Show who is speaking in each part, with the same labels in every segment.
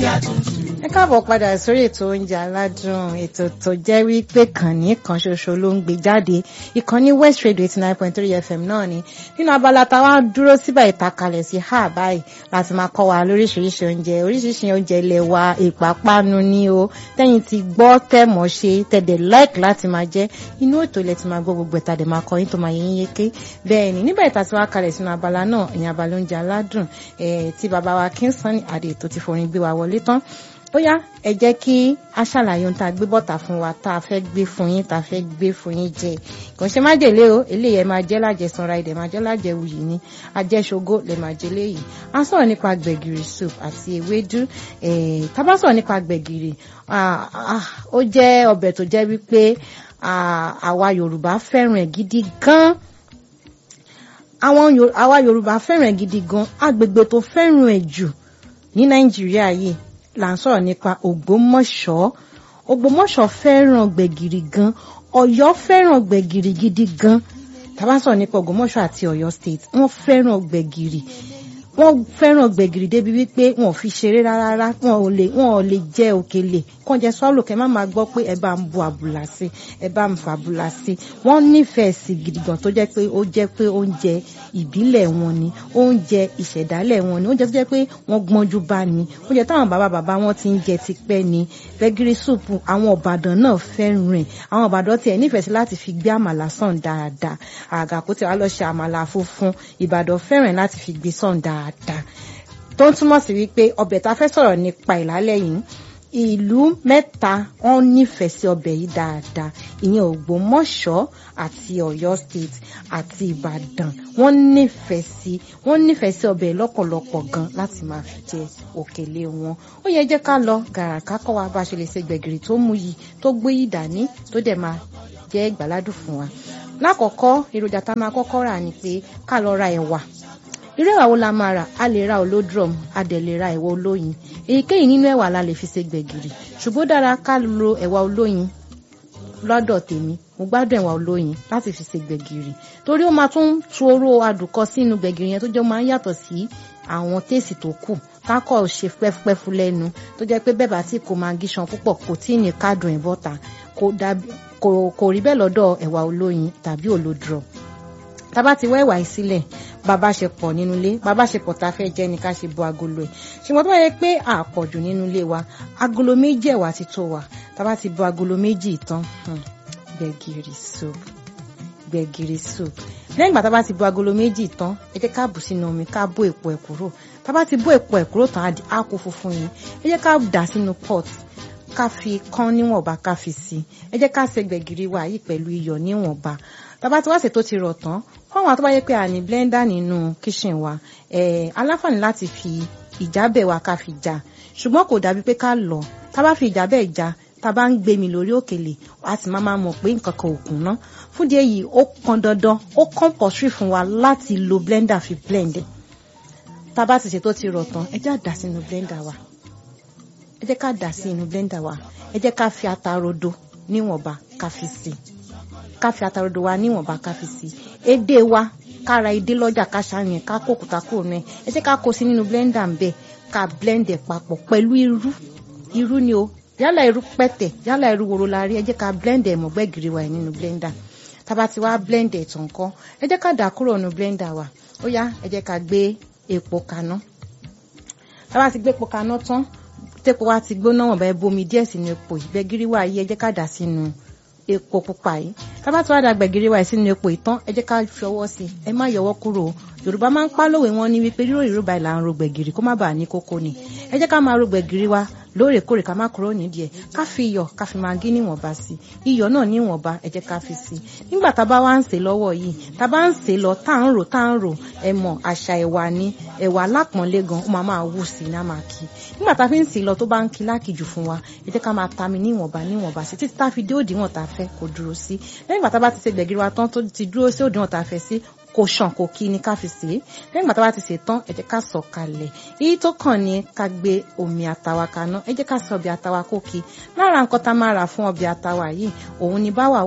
Speaker 1: ẹ káàbọ̀ padà sórí ètò oúnjẹ aládùn ètò tó jẹ́ wípé kànní kan ṣoṣo ló ń gbé jáde ìkànnì west radio eighty nine point three fm náà ni nínú abala táwa dúró síbà ìtakalẹ̀ sí ha báyìí láti máa kọ́ wa lóríṣiríṣi oúnjẹ oríṣiríṣi oúnjẹ ilẹ̀ wa ìpápánu ni o tẹ́yìn ti gbọ́ tẹ̀mọ́ ṣe tẹ̀dẹ̀ like láti máa jẹ́ inú ètò ilẹ̀ ti máa gbọ́ gbogbo ẹ̀ta dẹ̀ máa kọ́ yín tó máa yẹ yín yéké bẹ́ẹ̀ ni nígbà ìta tí wàá kalẹ̀ sínú abala náà ìyẹn abala oúnjẹ aládùn tí bàbá wa Kingston adé tó ti forin gbé wa wọlé tán ó yá ẹ jẹ́ kí a ṣàlàyé ohun tá a gbé bọ́ta fún wa tá a fẹ́ gbé fún yín tá a fẹ́ gbé fún yín jẹ kò ṣe má jèlé o eléyìí ẹ máa jẹ́ lájẹsanra ẹ̀dẹ̀ máa jẹ́ lájẹwuyì ni ajẹ́ṣogó lè máa jẹ léyìí a sọ̀rọ̀ nípa gbẹ̀gìrì soup àti ewédú tá bá sọ̀rọ̀ nípa gbẹ̀gìrì ó jẹ́ ọbẹ̀ tó jẹ́ wípé àwa Yorùbá fẹ́ràn ẹ̀ gidi gan àwọn àwa Yorùbá fẹ́ràn ẹ̀ gidi gan agbègbè tó fẹ́ràn ẹ̀ jù ní Nàìjíríà yìí là ń sọ̀rọ̀ nípa Ògbómọ̀ṣọ́ Ògbómọ̀ṣọ́ fẹ́ràn gbẹ̀gìrì gan Ọ̀yọ́ fẹ́ràn gbẹ̀gìrì gidi gan tá bá sọ̀rọ̀ nípa Ògbómọ̀ṣọ́ àti Ọ̀yọ́ state wọ́n fẹ́ràn gbẹ̀gìrì wọ́n fẹ́ràn gbẹ̀gìrì débi wípé wọn ò fi ṣeré rárá wọn ò lè wọn ò lè jẹ òkèlè kàn jẹ sọ́ọ̀lù kẹ́ má máa gbọ́ pé ẹ bá ń bu àbùlà sí ẹ bá ń fa àbùlà sí wọ́n nífẹ̀ẹ́ sí gidi gan tó jẹ́ pé ó jẹ́ pé oúnjẹ ìbílẹ̀ wọn ni oúnjẹ ìṣẹ̀dálẹ̀ wọn ni oúnjẹ tó jẹ́ pé wọ́n gbọ́njú bá ni oúnjẹ táwọn bàbá bàbá wọn ti ń jẹ tipẹ́ ni gbẹ̀gìrì súùpù àwọn Ìbàdàn náà fẹ́ràn rẹ̀ àwọn Ìbàdàn tiẹ̀ nífẹ̀ẹ́ sí láti fi gbé àmàlà sàn dáadáa àgàkó tí wàá lọ ṣe àmàlà funfun Ìbàdàn fẹ́ràn láti fi gbé sàn dáadáa tó ń túmọ̀ sí wípé ọbẹ̀ tá a fẹ́ sọ̀rọ̀ nípa ìlálẹ́ yìí ìlú mẹ́ta wọ́n nífẹ̀ẹ́ sí ọbẹ̀ yìí dáadáa ìyẹn Ògbómọ̀ṣọ́ àti Ọ̀yọ́ state àti Ìbàdàn wọ́n nífẹ̀ẹ́ sí wọ́n nífẹ̀ẹ́ sí ọbẹ̀ lọ́pọ̀lọpọ̀ gan láti máa fi jẹ òkèlè wọn ó yẹ jẹ́ ká lọ gàràká kọ́ wa bá a ṣe lè ṣe gbẹ̀gìrì tó mú yìí tó gbé yìí dání tó dẹ̀ máa jẹ́ ìgbàládùn fún wa lákọ̀ọ́kọ́ èròjà tá a máa kọ́kọ́ rà ni pé ká lọ ra ẹ̀wà irú ẹ̀wà wo la máa rà a lè ra olódrum a dẹ̀ lè ra ẹ̀wà olóyin èyíkéyìí nínú ẹ̀wà la lè fi ṣe gbẹ̀gìrì ṣùgbọ́n dára ká lo ẹ̀wà olóyin lọ́dọ̀ tèmi mo gbádùn ẹ̀wà olóyin láti fi ṣe gbẹ̀gìrì torí ó máa tún tu oró adùnkọ sínú gbẹ̀gìrì yẹn tó jẹ́ máa ń yàtọ̀ sí àwọn téèsì tó kù kákọ̀ ṣe pẹ́fupẹ́fu lẹ́nu tó jẹ́ pé bẹ́ẹ̀ bá tí kò máa gíṣan púpọ̀ kò tí ì ní kádùn ìbọ́ta kò rí bẹ́ẹ̀ lọ́dọ̀ ẹ̀wà olóyin tàbí olódrum tábà ti wá ẹ̀wà yìí sílẹ̀ bàbá ṣe pọ̀ nínú ilé bàbá ṣe pọ̀ tá a fẹ́ jẹ́ ni ká ṣe bo agolo ẹ̀ ṣùgbọ́n tó bá yẹ pé àpọ̀jù nínú ilé wa agolo méjì ẹ̀wà ti tó wa tábà ti bo agolo méjì tán gbẹ̀gìrì soup gbẹ̀gìrì soup lẹ́yìn ìgbà tábà ti bo agolo méjì tán ẹ jẹ́ ká bù sínú omi ká bó èpo ẹ̀ kúrò tábà ti bó èpo ẹ̀ kúrò tán á kó funfun yìí ẹ jẹ́ ká dà sínú pot ká fi kán níwọ̀nba ká fi sí ẹ jẹ́ ká ṣe gbẹ̀gìrì wa yìí pẹ̀lú iyọ̀ níwọ̀nba tàbá tí wá ṣe tó ti rọ̀ tán fáwọn àtọ́bá yẹ pé a ní blender nínú kitchen wa aláǹfààní láti fi ìjábẹ̀ wa ká fi já ṣùgbọ́n kò dàbí pé ká lọ tábà fi ìjábẹ̀ já tábà ń gbé mi lórí òkèlè a sì máa mọ̀ pé nǹkan kan ò kún ná fún díẹ̀ yìí ó pọn dandan ó compulsory fún wa láti lo blender fi blend tábà ti ṣe tó ti rọ̀ tán ẹ jẹ́ àdá sínú blender wa ẹ jẹ́ ká dà sí inú blender wa ẹ jẹ́ ká fi ata rodo níwọ̀nba ká fi sí ká fi ata rodo wa níwọ̀nba ká fi sí edé wa ká ra edé lọ́jà ká ṣàyàn ká kó òkúta kúrò náà ẹ jẹ́ ká kó sí nínú blender ń bẹ̀ ká blend ẹ̀ papọ̀ pẹ̀lú irú irú ni o yálà irú pẹ̀tẹ̀ yálà irú woro la rí ẹ jẹ́ ká blend ẹ̀ mọ́ gbẹ̀gìrì wa nínú blender tába ti wá blend ẹ̀ tán kọ́ ẹ jẹ́ ká dà kúrò nínú blender wa ó yá ẹ jẹ́ ká gbé epo kaná tába ti gbé epo kaná tán tẹ́pọ̀ wá ti gbóná wọ̀nba ẹ bomi díẹ̀ sínú epo yìí gbẹ̀gìrì wa yìí ẹ jẹ́ ká dà sínú epo pupa yìí tábà tí wàá da gbẹ̀gìrì wa sínú epo ìtàn ẹ jẹ́ ká fi ọwọ́ sí ẹ má yọwọ́ kúrò yorùbá máa ń pa lówe wọn ní wípé rírò ìró báyìí là ń ro gbẹ̀gìrì kó má bàa ní kókó ni ẹ jẹ́ ká máa ro gbẹ̀gìrì wa lóòrèkóòrè ká má kúrò nídìí ẹ̀ ká fi iyọ̀ ká fi magí níwọ̀nba sí iyọ̀ náà níwọ̀nba ẹ jẹ́ ká fi sí nígbà tá a bá wá ń sè lọ́wọ́ yìí tá a bá ń sè lọ tá à ń rò tá à ń rò ẹ mọ̀ àṣà ẹ̀wà ni ẹ̀wà alápọ̀nlé gan ó máa máa wù sí náà máa kí nígbà tá a fi ń sè lọ tó bá ń kí lákìjù fún wa ẹ jẹ́ ká máa ta mi níwọ̀nba níwọ̀nba sí títí tá a fi dé òdiwọ̀n tá a fẹ́ kó dúró sí lẹ́yìn ìgbà tá a bá ti ṣe gbẹ̀gìrì wa tán tó ti dúró sí òdiwọ̀n tá a fẹ́ sí kò ṣàn kò kí ni ká fi sè é lẹ́yìn ìgbà tá a bá ti sè tán ẹ jẹ́ ká sọ̀ kalẹ̀ èyí tó kàn ní ká gbé omi àtàwà kaná ẹ jẹ́ ká sọ ọbẹ̀ àtàwà kó kí lára nǹkan tá a máa rà fún ọbẹ̀ àtàwà yìí òun ni báwà wà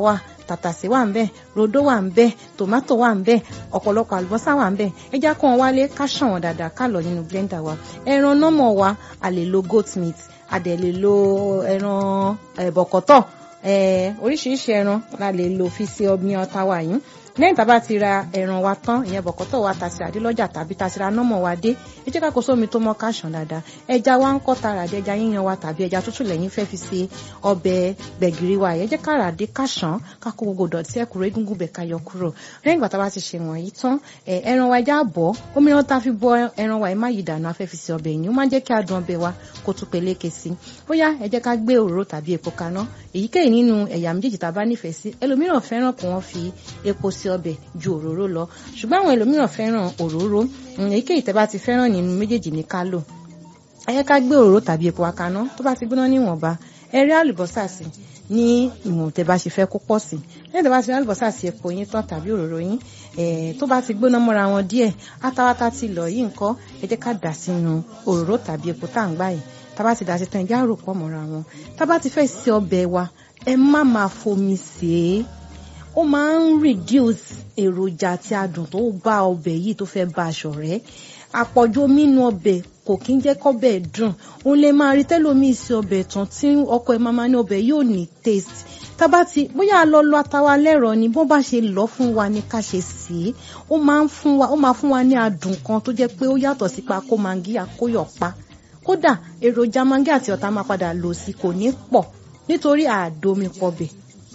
Speaker 1: tàtàsé wà ń bẹ̀ rodo wà ń bẹ̀ tòmátò wà ń bẹ̀ ọ̀pọ̀lọpọ̀ àlùbọ́sà wà ń bẹ̀ ẹ já kó wọn wálé ká ṣàn wọn dáadáa ká lọ nínú blender wa ẹran nọ́mọ̀ wa a lè lo goat meat a dẹ̀ lè lo ẹran bọ̀kọ̀tọ̀ oríṣiríṣi ẹran la lè lo fi ṣe ọbẹ̀ ọ̀tá wa yìí lẹ́yìn tá a bá ti ra ẹran wa tán ìyẹn bọ̀kọ́tọ̀ wa ta sí àdélọ́jà tàbí ta sí ra nọ́mọ̀ wa dé ẹ jẹ́ ká kó sómi tó mọ́ ká ṣàn dáadáa ẹja wa ń kọ́ tara dé ẹja yíyan wa tàbí ẹja tútù lẹ́yìn fẹ́ fi ṣe ọbẹ̀ gbẹ̀gìrì wa ẹ jẹ́ ká rà dé ká ṣàn ká kó gbogbo dọ̀tí ẹ̀kúrò egungun bẹ̀ ká yọ kúrò lẹ́yìn ìgbà tá a bá ti ṣe wọ̀nyí tán ẹran wa ẹja bọ̀ omi náà tá a fi bọ ẹran wa ẹ má yí dànù afẹ́ fi ṣe ọbẹ̀ yìí ó máa ń jẹ́ kí adùn ọbẹ̀ wa kó tún peléke sí bóyá ẹ jẹ́ ká gbé òróró tàbí epo kaná èyíkéyìí nínú ẹ̀yà méjèèjì tá a bá nífẹ̀ẹ́ sí ẹlòmíràn fẹ́ràn kí wọ́n fi epo sí ọbẹ̀ ju òróró lọ ṣùgbọ́n àwọn ẹlòmíràn fẹ́ràn òróró èyíkéyìí tẹ́ bá ti fẹ́ràn nínú méjèèjì ní ká lò ẹ yẹ ká gbé òróró tàbí epo akaná tó bá ti gbóná níwọ̀nba ẹ rí àlùbọ́sà sí ní ìwọ̀n tẹ́ bá ṣe fẹ́ kó pọ̀ sí lẹ́yìn tẹ́ bá ti rí àlùbọ́sà sí epo yín tán tàbí òróró yín tó bá ti gbóná mọ́ra wọn díẹ̀ átawátá ti lọ yìí nǹkan ẹ jẹ́ ká dà sínú òróró tàbí epo tá à ń gbà yìí tá bá ti dà sí tán ẹ já rò pọ̀ mọ́ra wọn tá bá ti fẹ́ ṣe ọbẹ̀ wa ẹ má máa fomi sè é ó máa ń reduce èròjà àti adùn tó bá ọbẹ̀ yìí tó fẹ́ bá aṣọ rẹ̀ àpọ̀jù omi inú ọbẹ̀ kò kí ń jẹ́ kọ́bẹ̀ dùn òun lè máa rí tẹ́lómi sí ọbẹ̀ tán tí ọkọ ẹ̀ máa ní ọbẹ̀ yóò ní taste tábà tí bóyá lọ lọ atawa lẹ́rọ ni bó bá ṣe lọ fún wa ní ká ṣe sí i ó máa ń fún wa ó máa fún wa ní adùn kan tó jẹ́ pé ó yàtọ̀ sí pa kó mangi àkóyọ̀ pa kódà èròjà mangi àti ọ̀tá máa padà lò sí kò ní pọ̀ nítorí àdomi pọbẹ̀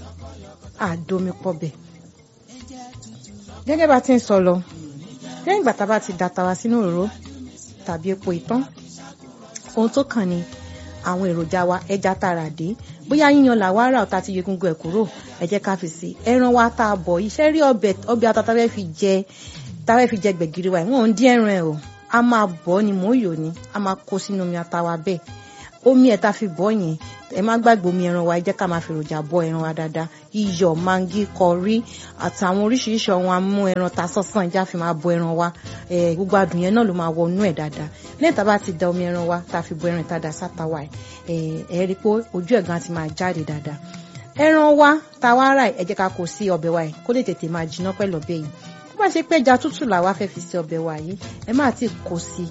Speaker 1: àdomi pọbẹ̀ gẹ́gẹ́ bá ti ń sọ lọ lẹ́yìn ìgbà tá a bá ti dàtà wá sínú òróró tàbí epo ìtàn ohun tó kàn ní àwọn èròjà wa ẹja tààrà dé bóyá yíyan làwa rà ọ̀tá ti yegungun ẹ̀ kúrò ẹ jẹ́ ká fi sí ẹran wa tá a bọ̀ iṣẹ́ rí ọbẹ̀ ọbẹ̀ ata tá a fẹ́ fi jẹ tá a fẹ́ fi jẹ gbẹ̀gìrì wa ìwọ̀n ń dín ẹran ẹ̀ o a máa bọ̀ ni mò ń yò ni a máa kó sínú omi ata wa bẹ́ẹ̀ omi ẹ̀ tá a fi bọ̀ yẹn ẹ má gbàgbé omi ẹran wa ẹ jẹ́ ká máa fi èròjà bọ ẹran wa dáadáa iyọ̀ mangi kọrí àtàwọn oríṣiríṣi ọ̀hún amú ẹran ta sọ́sàn ẹja fi máa bọ ẹran wa gbogbo adùn yẹn náà ló máa wọnú ẹ̀ dáadáa lẹ́yìn tá a bá ti da omi ẹran wa tá a fi bọ ẹran ìtajà sátáwà ẹ̀ ẹ̀ rí i pé ojú ẹ̀ gan ti máa jáde dáadáa ẹran wa tá a wá rà ẹ jẹ́ ká kó sí ọbẹ̀ wa yìí kó lè tètè máa jiná pẹ̀lú ọbẹ̀ yìí tó bá ṣe pé ẹja tútù làwa fẹ́ fi sí ọbẹ̀ wa yìí ẹ má ti kó sí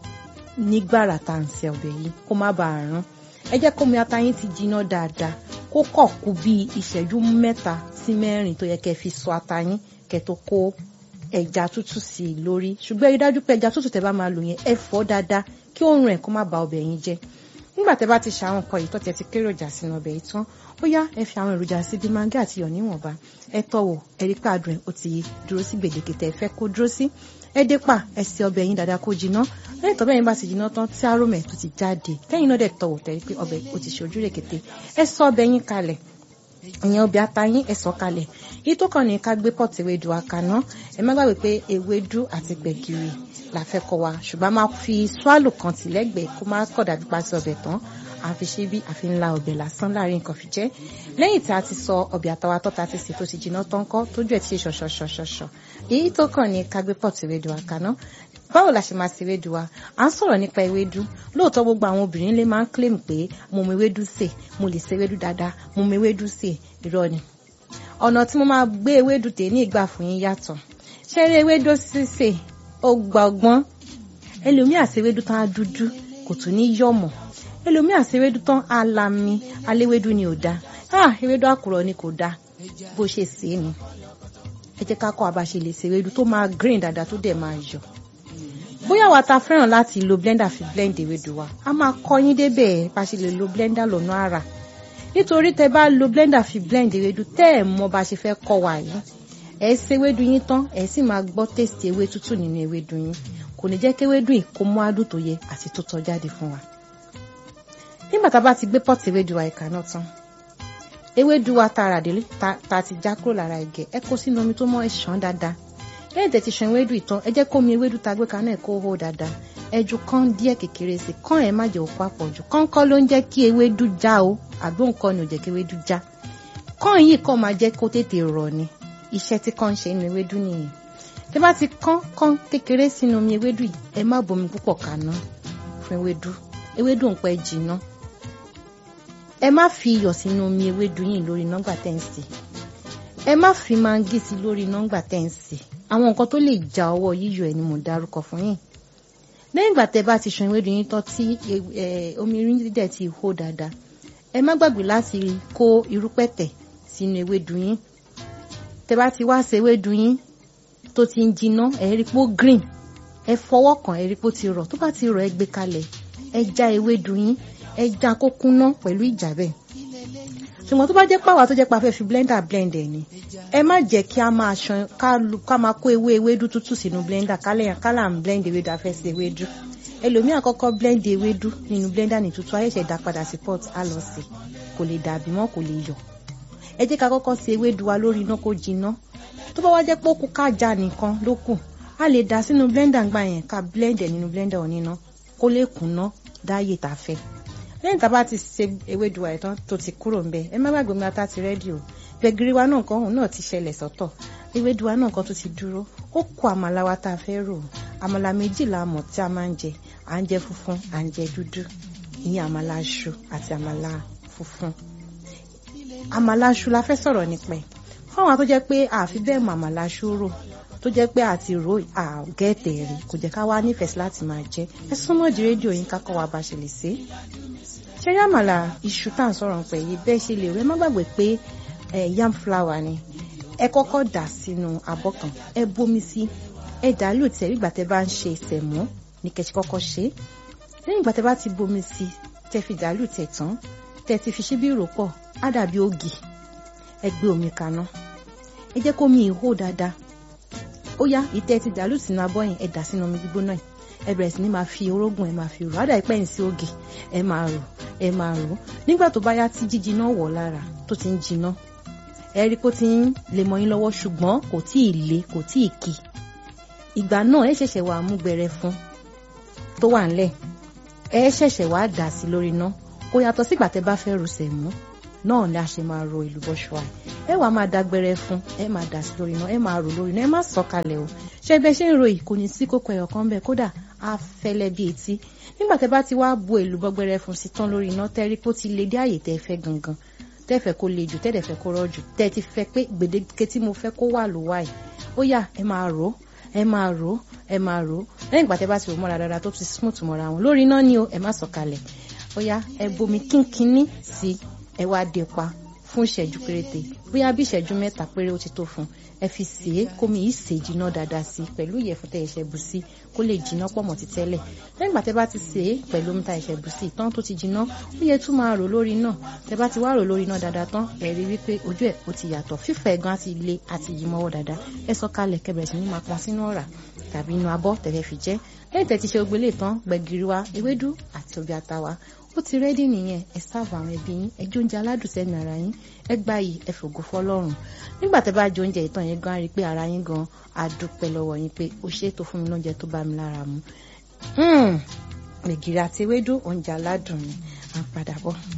Speaker 1: nígbàrà tá à ń ṣe ọbẹ̀ yìí kó má bàa rán ẹ jẹ́ kómi ata yín ti jiná dáadáa kó kọ̀ kú bí ìṣẹ́jú mẹ́ta sí mẹ́rin tó yẹ kẹ́ fi sọ ata yín kẹ́ tó kó ẹja tútù sí i lórí ṣùgbọ́n ẹ rí dájú pé ẹja tútù tẹ́ bá máa lò yẹn ẹ fọ̀ dáadáa kí òórùn ẹ̀ kó má ba ọbẹ̀ yín jẹ́ nígbà tẹ́ bá ti ṣe àwọn nǹkan yìí tó tẹ́ ti kéré èròjà sínú ọbẹ̀ yìí tán ó yá ẹ fi àwọn èròjà sí bíi mangi àti iyọ̀ níwọ̀nba ẹ tọ́wò ẹ rí pé adùn ẹ̀ ó ti dúró sí gbèdéke tẹ́ ẹ fẹ́ kó dúró sí ẹ dé pa ẹ sè ọbẹ̀ yín dáadáa kó jiná lẹ́yìn tọ́bẹ̀ yín bá ti jiná tán tí aromẹ̀ tó ti jáde kẹ́yìn náà dẹ̀ tọ̀wọ̀ tẹ́rí pé ọbẹ̀ ó ti ṣe ojú rẹ̀ kété ẹ sọ ọbẹ̀ yín kalẹ̀ ìyẹn ọbẹ̀ ata yín ẹ sọ kalẹ̀ yìí tó kàn ní ká gbé pọ̀tì ewédú akaná ẹ má gbàgbé pé ewédú àti gbẹ̀gìrì la fẹ́ kọ wa ṣùgbọ́n a máa fi swallow kan tì lẹ́gbẹ̀ẹ́ kó má kọ̀ dàbí pa sí ọbẹ̀ tán àfi ṣe bí àfi ńlá ọbẹ̀ lásán láàrin nǹkan fi jẹ́ lẹ́yìn tí a ti sọ ọbẹ̀ àtàwà tọ́ta ti sè tó ti jiná tán kọ́ tójú ẹ̀ ti ṣe ṣọ̀ṣọ̀ṣọ̀ṣọ̀ èyí tó kàn ní ká gbé pọ̀tì ewédú akaná báwo la ṣe máa ṣe ewédú wa à ń sọ̀rọ̀ nípa ewédú lóòótọ́ gbogbo àwọn obìnrin lè máa ń claim pé mo mọ ewédú sè mo lè ṣe ewédú dáadáa mo mọ ewédú sè irọ́ ni ọ̀nà tí mo máa gbé ewédú tè ní ìgbà fún yín yàtọ̀ ṣé eré ewédú sísè ó gba ọgbọ́n ẹlòmíà ṣe ewédú tán á dúdú kò tún ní yọ̀mọ̀ ẹlòmíà ṣe ewédú tán á lami aléwédú ni ò dáa ah ewédú àkùrọ̀ ni kò dáa bó ṣe sè é ni ẹ jẹ́ ká kọ́ àbáṣe lè ṣe ewédú tó máa green dáadáa tó dẹ̀ máa yọ̀ bóyá wa ta fẹ́ràn láti lo blender fi blend ewédú wa a máa kọ́ yín débẹ̀ bá ṣe lè lo blender lọ́nà àrà nítorí tẹ bá lo blender fi blend ewédú tẹ́ ẹ̀ mọ̀ bá ṣe fẹ́ kọ́ wa yìí ẹ ṣe ewédú yín tán ẹ sì máa gbọ́ tèsì ewé tútù nínú ewédú yín kò ní jẹ́ kí ewédú yìí kó mú adùn tó yẹ àti tó tọ́ jáde fún wa nígbà tá a bá ti gbé pọ́ọ̀tì ewédú wa ìka náà tán ewédú wa tá a rà délé tá a ti já kúrò lára ẹ̀gẹ́ ẹ kó sínú omi tó mọ́ ẹ ṣàn dáadáa lẹ́yìn tẹ̀ ti ṣan ewédú ìtàn ẹ jẹ́ kó mi ewédú ta gbé kaná ẹ̀ kó hó dáadáa ẹ ju kán díẹ̀ kékeré sí kán ẹ̀ má jẹ́ òkú àpọ̀jù kán kọ́ ló ń jẹ́ kí ewédú já o àbí nǹkan ni ò jẹ́ kí ewédú já kán yìí kàn máa jẹ́ kó tètè rọ̀ ni iṣẹ́ tí kán ń ṣe nínú ewédú nìyẹn tí bá ti kán kán kékeré sínú omi ewédú yìí ẹ má bomi púpọ̀ kaná fún ewédú ewédú ń pẹ́ jìnnà ẹ má fi iyọ̀ sínú omi ewédú yìí lórí nọ́gbà tẹ́ǹsì ẹ má fi mangi sí lórí nọ́ngbà tẹ́ ń sè àwọn nǹkan tó lè ja ọwọ́ yíyọ ẹ̀ ni mo dárúkọ fún yín lẹ́yìn ìgbà tẹ́ bá ti ṣan ewédú yín tán tí omi irin dídẹ̀ ti hó dáadáa ẹ má gbàgbé láti kó irúpẹ̀tẹ̀ sínú ewédú yín tẹ́ bá ti wá ṣe ewédú yín tó ti ń jiná ẹ rí pé ó green ẹ fọwọ́ kàn ẹ rí pé ó ti rọ̀ tó bá ti rọ̀ ẹ gbé kalẹ̀ ẹ já ewédú yín ẹ já kó kúnná pẹ̀lú ìjàbẹ̀ ṣùgbọ́n tó bá jẹ́ pàwọ́ tó jẹ́ pa fẹ́ fi blender blend ẹ̀ ni ẹ má jẹ́ kí a máa ṣan ká máa kó ewé ewédú tútù sínú blender kálẹ̀ kálà ń blend ewédú afẹ́ sí ewédú ẹlòmíì àkọ́kọ́ blend ewédú nínú blender ní tútù ayẹ̀ṣẹ̀ dá padà sí pot á lọ sí kò lè dàbí mọ́ kò lè yọ̀ ẹ jẹ́ ká kọ́kọ́ sí ewédú wa lórí iná kó jiná tó bá wá jẹ́ pé ó kú ká já nìkan ló kù a lè dà sínú blender gbà yẹn ká blend ẹ̀ nínú blender oníná kó lè kùnná dáyè tá a fẹ́ lẹ́yìn tá a bá ti ṣe ewédú wa ìtàn tó ti kúrò ńbẹ̀ ẹ má gbàgbé mi ata ti rẹ́dí o gbẹ̀gìrì wa náà kan òun náà ti ṣẹlẹ̀ sọ́tọ̀ ewédú wa náà kan tó ti dúró ó kó àmàlà wa tá a fẹ́ rò àmàlà méjì la mọ̀ tí a máa ń jẹ à ń jẹ funfun à ń jẹ dúdú ìyẹn àmàlà aṣu àti àmàlà funfun àmàlà aṣu la fẹ́ sọ̀rọ̀ nípa ẹ̀ fáwọn tó jẹ́ pé àfi bẹ́ẹ̀ mọ àmàlà aṣu rò tó jẹ́ pé àti ro àgẹ́tẹ̀ rí kò jẹ́ ká wá nífẹ̀ẹ́ sí láti máa jẹ ẹ súnmọ́ di rédíò yín kákọ́ wa bá ṣe lè ṣe. ṣé yàmàlà iṣu tá à ń sọ̀rọ̀ pẹ̀ yìí bẹ́ẹ̀ ṣe lè rẹ́ má gbàgbé pé yam flour ni ẹ kọ́kọ́ dà sínú abọ́ kan ẹ bomi sí ẹ dàálù tẹ̀ nígbà tẹ́ bá ń ṣe ìsẹ̀mú ní kẹ́sì kọ́kọ́ ṣe lẹ́yìn ìgbà tẹ́ bá ti bomi sí tẹ́ fi dàálù tẹ̀ tán tẹ́ ti fi ṣíbí rò pọ̀ á dàbí ògì ẹ gbé omi kaná ẹ jẹ́ kó mi ìhó dáadáa ó yá ìtẹ́ ti dàlú sínú abọ́ yẹn ẹ dà sínú omi gbígbóná yìí ẹ bẹ̀rẹ̀ sí ní máa fi orógùn ẹ máa fi rò ádà ìpẹ́yìn sí ògì ẹ máa rò ẹ máa rò nígbà tó bá yá tí jíjiná wọ̀ lára tó ti ń jiná ẹ rí kó ti ń lè mọ́ yín lọ́wọ́ ṣùgbọ́n kò tí ì le kò tí ì kì ìgbà náà ẹ ṣẹ̀ṣẹ̀ wàá mú gbẹrẹ fún tó wà ńlẹ̀ ẹ ṣẹ̀ṣẹ̀ wàá dà sí lórí iná kò yàtọ̀ sígbà tẹ́ bá fẹ́ rùsẹ̀ mú náà ni a ṣe máa ro ìlúbọ ṣùà ẹ wàá máa dágbére fún ẹ máa dà sí lórí iná ẹ máa rò lórí iná ẹ má sọ kalẹ̀ o ṣé bẹ ṣe ń ro yìí kò ní sí kókó ẹyọ kan bẹ́ẹ̀ kódà á fẹ́lẹ́ bí etí nígbà tẹ́ bá ti wá bu èlùbọ gbẹrẹ fún sí tán lórí iná tẹrí kó ti lè dé àyè tẹ́ fẹ́ gangan tẹ́ fẹ́ kó le jù tẹ́ dẹ̀ fẹ́ kó rọ̀ jù tẹ́ ti fẹ́ pé gbèdéke tí mo fẹ́ kó wà ló wà yìí ó yá ẹ máa rò ó ẹ máa rò ó ẹ máa rò ó lẹ́yìn ìgbà tẹ́ bá ti rò mọ́ra dáadáa tó ti smooth mọ́ra wọn lórí iná ni o ẹ má sọ kalẹ̀ ó yá ẹ bomi kínkínní sí ẹ wá dé pa fún ìṣẹ́jú péréte bóyá bí ìṣẹ́jú mẹ́ta péré ó ti tó fún ẹ fi sè é kómi yìí sè jiná dáadáa sí pẹ̀lú ìyẹ̀fun tẹ ẹ̀ṣẹ̀ bù sí kó lè jiná pọ̀ mọ́ ti tẹ́lẹ̀ lẹ́yìn ìgbà tẹ bá ti sè é pẹ̀lú omi ta ẹ̀ṣẹ̀ bù sí tán tó ti jiná ó yẹ tún máa rò lórí náà tẹ bá ti wá rò lórí náà dáadáa tán ẹ rí wípé ojú ẹ̀ ó ti yàtọ̀ fífẹ̀ gan àti ilé àti yìí mọ́wọ́ dáadáa ẹ sọ kalẹ̀ kẹbẹ̀rẹ̀ sí ní máa pọn sínú ọ̀rá tàbí inú abọ́ tẹ̀fẹ́ fi jẹ́ lẹ́yìn tẹ̀ ti ṣe ogbélé tán gbẹ̀gìrì wa ewédú àti ọbẹ̀ ata wa ó ti rẹ́dí nìyẹn ẹ sáàbù àwọn ẹbí yín ẹ jóúnjẹ aládùn sẹ́nu ara yín ẹ gbá yìí ẹ fògo fọlọ́run nígbà tẹ́ bá jẹ oúnjẹ ìtàn yẹn gan rí i pé ara yín gan á dúpẹ́ lọ́wọ́ yín pé ó ṣe é tó fún mi lóúnjẹ tó bá mi lára mu gbẹ̀gìrì àti ewédú oúnjẹ aládùn ni à ń padà bọ̀.